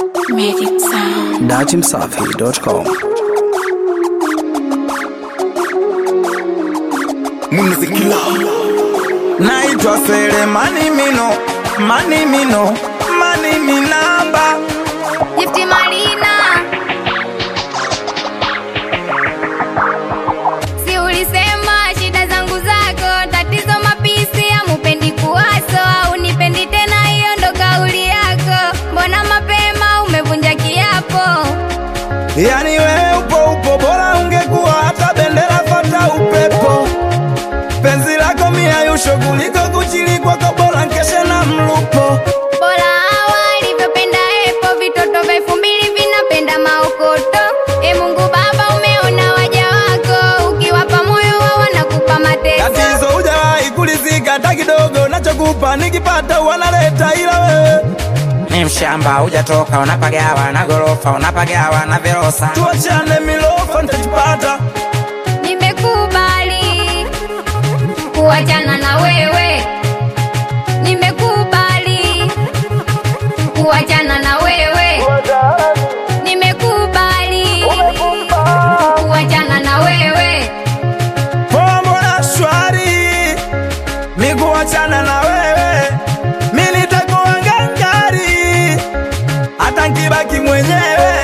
Magic Sound. dachimsafi.com Muzikila naitwa Selemani Mino, Mani Mino, Mani Minamba. Gifti Marina, si ulisema shida zangu zako, tatizo mapisi, amupendi kuwaso au nipendi tena, hiyo ndo kauli yako. Mbona mapema umevunja kiapo? Yani wewe upo upo, bora ungekuwa hata bendera fata upepo. Penzi lako miayusho kuliko kuchili kwako, bora nkeshe na mlupo. Bora hawa alivyopenda epo, vitoto vya elfu mbili vinapenda maokoto. E Mungu Baba, umeona waja wako, ukiwapa moyo wao wanakupa mateso. Tatizo hujawahi kulizika hata kidogo, nachokupa nikipata wanaleta, ila wewe ni mshamba hujatoka, unapagawa na gorofa, unapagawa na verosa. tuachane, milofa nitajipata. Nimekubali kuachana na wewe, nimekubali kuachana na wewe, nimekubali kuachana na wewe. Mambo na shwari, mi kuachana na wewe, mi nitakuwa ngangari, hata nkibaki mwenyewe.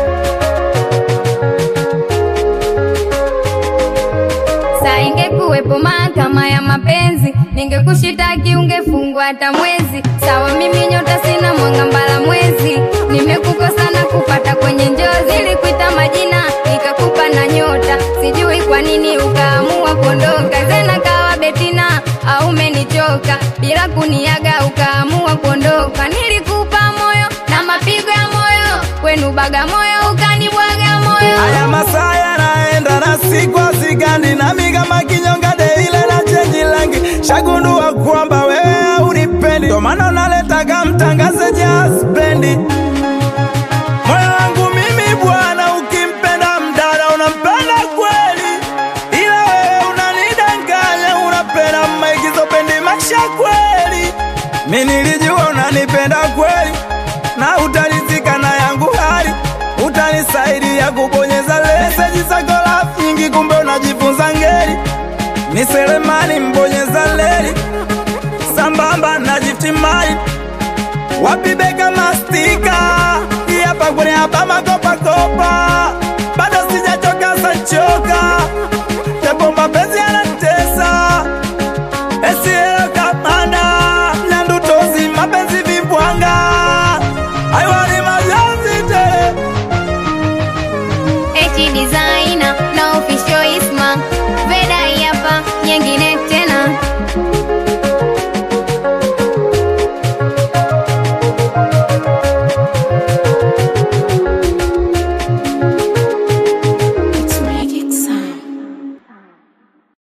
Saa ingekuwepo mahakama ya mapenzi, ningekushitaki ungefungwa hata mwezi. Sawa, mimi nyota sina mwanga mbala mwezi, nimekukosa na kupata kwenye njozi. Nilikuita majina nikakupa na nyota, sijui kwa nini ukaamua kuondoka. Zena kawa Betina au umenichoka, bila kuniaga ukaamua kuondoka. Nilikupa moyo na mapigo ya moyo, kwenu Bagamoyo ukanibwaga moyo. Haya masaa yanaenda na siku hazigandi, nami kama kinyonga deile na chenji rangi, shagundua kwamba wewe haunipendi, ndo maana unaletaga mtangaze jaspendi moyo wangu mimi bwana, ukimpenda mdada unampenda kweli, ila wewe unanidanganya, unapenda maigizo, pendi maisha kweli. Mi nilijua unanipenda kweli na utarizika na yangu hali, utanisaidia kubonyeza meseji zako lafu nyingi, kumbe unajifunza ngeli. Ni Selemani mbonyeza leli sambamba na jifti mali wapi beka mastika hapa kwenye hapa makopakopa bado sijachoka sachoka